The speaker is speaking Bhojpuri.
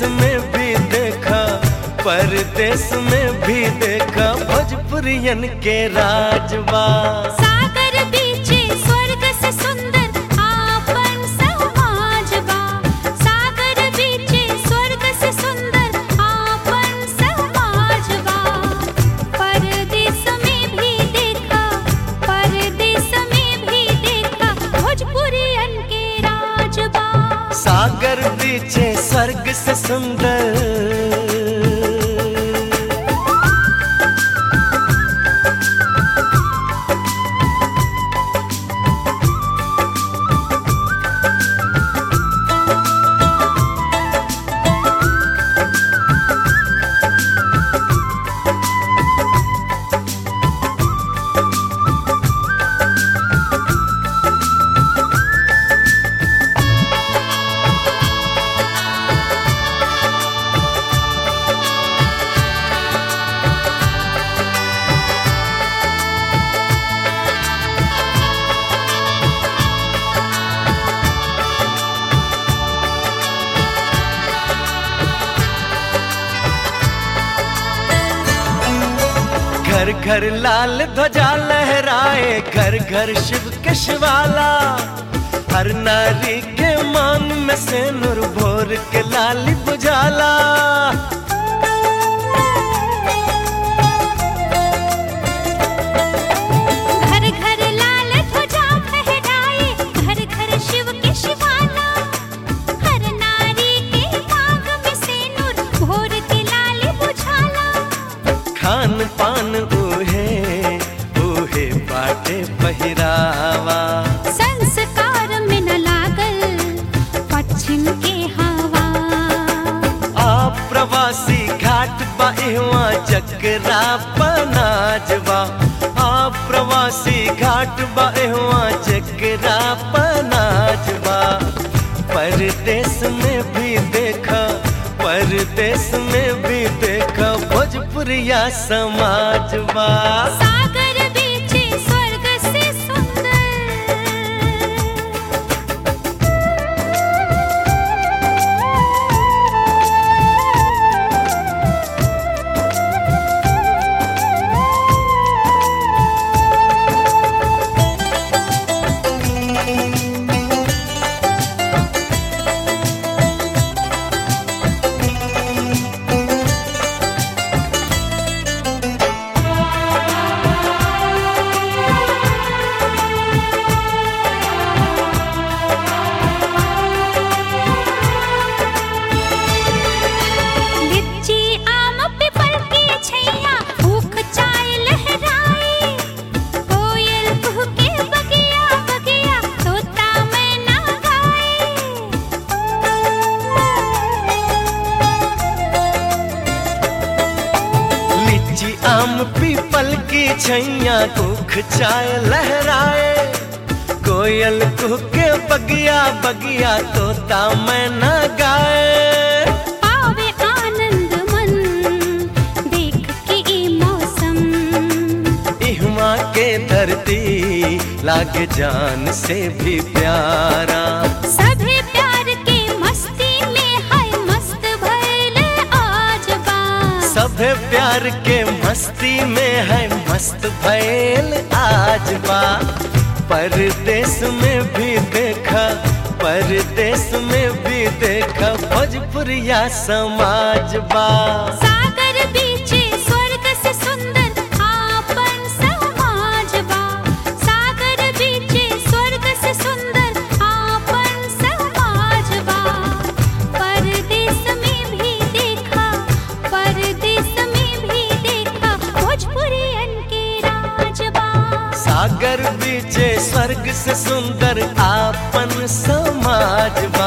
में भी देखा परदेश में भी देखा भोजपुरियन के राजबा सागर बीचे स्वर्ग से सुंदर आपन समाजबा सागर बीचे स्वर्ग से सुंदर आपन समाजबा परदेश में भी देखा परदेश में भी देखा भोजपुरियन के राजबा सागर बीचे स्वर्ग से सुंदर घर घर लाल ध्वजा लहराए घर घर शिव के शिवाला हर नारी के मांग में से नूर भोर के लाली बुझाला घर घर लाल ध्वजा फहराए घर घर शिव के शिवाला हर नारी के मांग में सिंदूर भोर के लाल बुझाला खान पान ऊहे ऊहे बाटे पहिरावा संस्कार में न लागल पश्चिम के हवा आप प्रवासी घाट बाहवा चकरा पनाजवा आप प्रवासी घाट बाहवा चकरा पनाजवा परदेश में भी देखा परदेश में भी देखा भोजपुरिया समाजवा सागर बीचे स्वर्ग से सुंदर लिच्ची आम पीपल की छैया भूख चाय लहराए कोयल कुहके बगिया बगिया तोता मैना गाए लीची आम पीपल की छैया दुख चाय लहराए कोयल कुहके बगिया बगिया तोता मैना गाए पावे आनंद मन देख के ई मौसम इहमा के धरती लागे जान से भी प्यारा सभे प्यार के मस्ती में है मस्त भइल आज बा सभे प्यार के मस्ती में है मस्त भैल आज बा परदेश में भी देखा परदेश में भी देखा भोजपुरिया समाज बा सागर बीचे स्वर्ग से सुंदर आपन समाज बा सागर बीचे स्वर्ग से सुंदर आपन समाज बा परदेश में भी देखा परदेश में भी देखा भोजपुरियन के राज बा सागर बीचे स्वर्ग से सुंदर आपन समाज बा